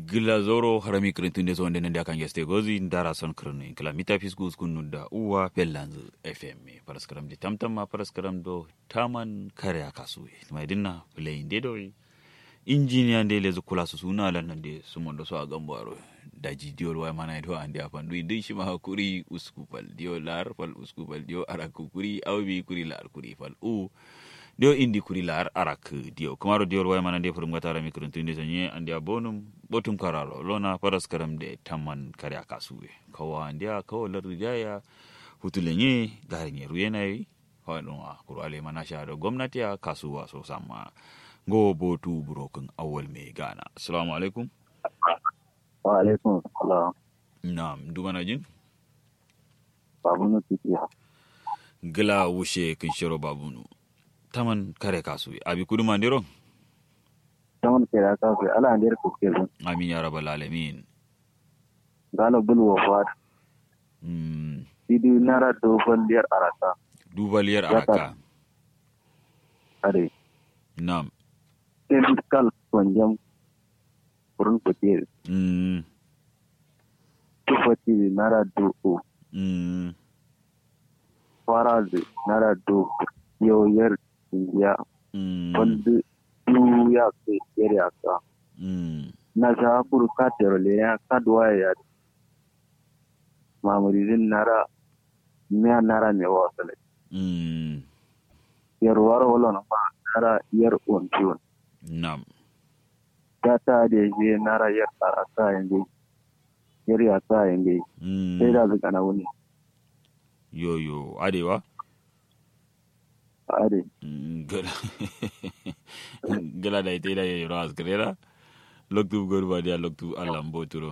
gila zoro harami kirintunde so wonde nande akan yeste gozi ndara son kirni kila mita fisgus kunnuda uwa pellanzu fm paraskaram de tamtamma paraskaram do taman kare akasuwe mai dinna play de do injiniya nde lezu kula su suna lan nande sumondo so a gambaro daji diol way mana do ande apan du din shima hakuri uskupal dio lar fal uskupal dio araku kuri awbi kuri lar kuri fal u dio indi kuri lar arak dio kumaro diol way mana de furum gatara mi kurun tunde sanye ande abonum botum karalo lona paras karam de tamman kare akasuwe kawa ande kawa lar rijaya hutulenye garinye ruyenai hoɗum a kuro ale mana shado gwamnati a kasuwa so samma go botu burokin awal mai gana assalamu alaikum wa alaikum salam na'am dumana jin babunu titiya gila wushe kin shiro babunu taman kare kasu abi kudu mandiro taman kera ka su ala ndir ku ke zun amin ya rabbal alamin galo bul wa fat mm sidi nara do bandiyar arata dubaliyar Ya ta- araka are na'am sen kal konjam kurun ku ke mm tufati nara do o mm fara de nara do yo yer ya mm bandu du ya ke yer ya ka mm na sa kuru ka tero le ya ka do ya mamuridin nara me nara me wa sale mm yer waro wala na ma nara yer on tiwon na'am data da je nara yar arasa yanzu yar ya sa yanzu sai mm da zuka na wuni yo yo adewa are Mm, gala gala da ita da yayi ras grera loktu gorba dia loktu allah mboturo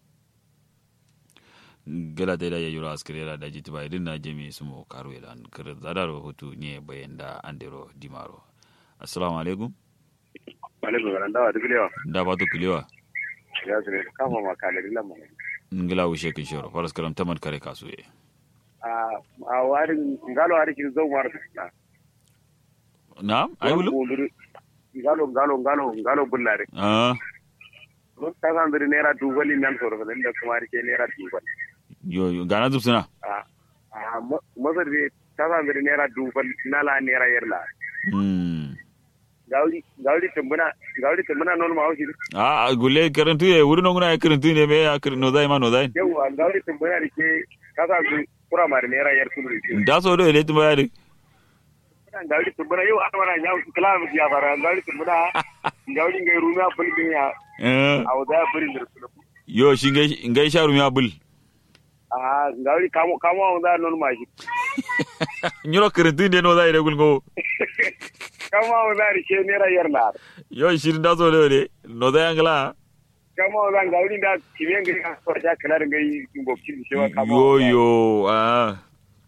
gala da yayi ras grera da jiti ba idin na jemi sumo karu elan kare zadaro hutu ne bayanda andero dimaro assalamu alaikum alaikum salam dawa duk lewa da ba to kilewa ya su ne kafa ma kalari lamma ngila wushe kin shoro faras karam taman kare kasuye a a warin ngalo ari kin zo mar na na'am ai wulu ngalo ngalo ngalo ngalo bullare ah mun ta san dire nera duwali nan so da da kuma ari ke nera duwal yo yo gana zubsuna a a mazar de ta san dire nera duwal nala nera yerla mm gawli gawli tumbuna gawli tumbuna non ma haushi ah gulle karantu ye wuri no nguna karantu ne me ya karantu no dai ma no dai yawa gawli tumbuna rike ka sa su kura mar nera yer kulu da so do ele tumba yari gawli tumbuna yau an wana nyaw kala mu ya fara gawli tumbuna gawli ngai runa bulbin ya eh a wada burin da su yo shi ngai ngai sharu mi abul a gawli kamo kamo wada non ma shi nyuro karantu ne no dai regul go kamo wada rike nera yer la yo shi da so do ele no dai angla kamo wada gawli da kimen ngai ka so ja kala ngai ngbo kin shi wa kamo yo yo ah